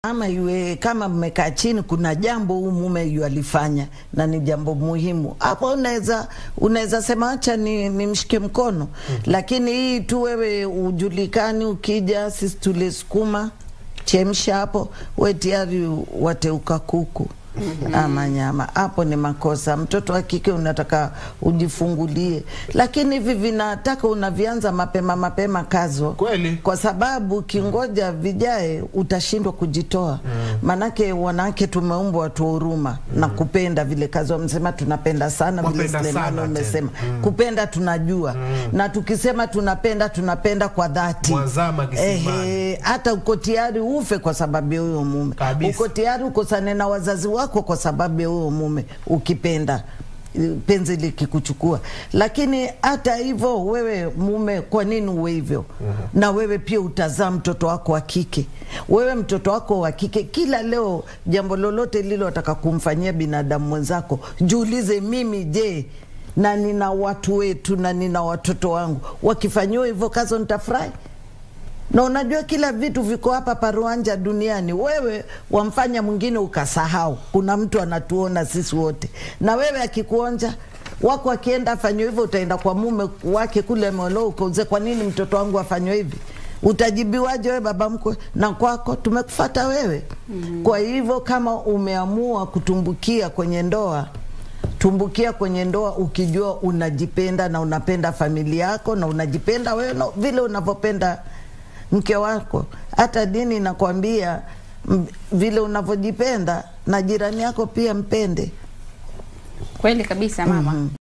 ama iwe kama mmekaa chini, kuna jambo huu mume yu alifanya na ni jambo muhimu, hapo unaweza unaweza sema acha ni nimshike mkono mm -hmm. Lakini hii tu wewe ujulikani, ukija sisi tulisukuma chemsha hapo, we tayari wateuka kuku Mm -hmm. ama nyama, hapo ni makosa. Mtoto wa kike unataka ujifungulie, lakini hivi vinataka unavianza mapema mapema kazo Kweli. kwa sababu ukingoja vijae utashindwa kujitoa. Manake wanawake tumeumbwa watu wa huruma na kupenda vile kazi wamesema, tunapenda sana vile Wapenda Sulemani sana umesema kupenda tunajua, na tukisema tunapenda tunapenda kwa dhati. Mwazama kisimani. Ehe, hata uko tayari ufe kwa sababu ya huyo mume, Kabisa. uko tayari ukosane na wazazi wako kwa sababu ya huyo mume, ukipenda penzi likikuchukua. Lakini hata hivyo, wewe mume, kwa nini uwe hivyo? Na wewe pia utazaa mtoto wako wa kike. Wewe mtoto wako wa kike, kila leo jambo lolote lilo wataka kumfanyia binadamu mwenzako, jiulize, mimi je, na nina watu wetu na nina watoto wangu, wakifanyiwa hivyo kazo nitafurahi? na unajua kila vitu viko hapa paruanja duniani. Wewe wamfanya mwingine ukasahau, kuna mtu anatuona sisi wote, na wewe akikuonja wako akienda afanywe hivyo, utaenda kwa mume wake kule Molo ukauze, kwa nini mtoto wangu afanywe hivi? Utajibiwaje wewe baba mkwe? Na kwako tumekufata wewe. Kwa hivyo kama umeamua kutumbukia kwenye ndoa tumbukia kwenye ndoa ukijua unajipenda na unapenda familia yako na unajipenda wewe na vile unavyopenda mke wako. Hata dini inakwambia m- vile unavyojipenda na jirani yako pia mpende. Kweli kabisa mama.